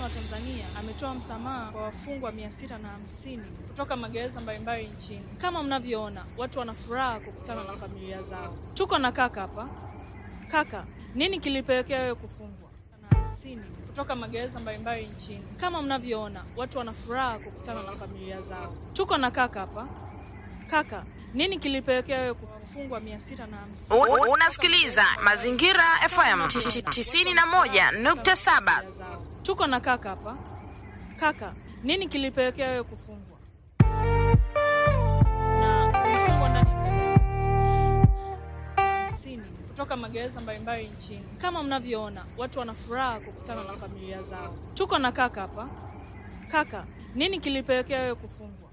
Muungano wa Tanzania ametoa msamaha kwa wafungwa mia sita na hamsini kutoka magereza mbalimbali nchini. Kama mnavyoona, watu wana furaha kukutana na familia zao. Tuko na kaka hapa. Kaka, nini kilipelekea wewe kufungwa? na hamsini kutoka magereza mbalimbali nchini. Kama mnavyoona, watu wana furaha kukutana na familia zao. Tuko na kaka hapa. Kaka, nini kilipelekea wewe kufungwa mia sita na hamsini? U- Unasikiliza Mazingira FM 91.7. zao. Tuko na kaka hapa. Kaka, nini kilipelekea wewe kufungwa? Na ulifungwa ndani ya gereza hamsini kutoka magereza mbalimbali nchini. Kama mnavyoona, watu wana furaha kukutana na familia zao. Tuko na kaka hapa. Kaka, nini kilipelekea wewe kufungwa?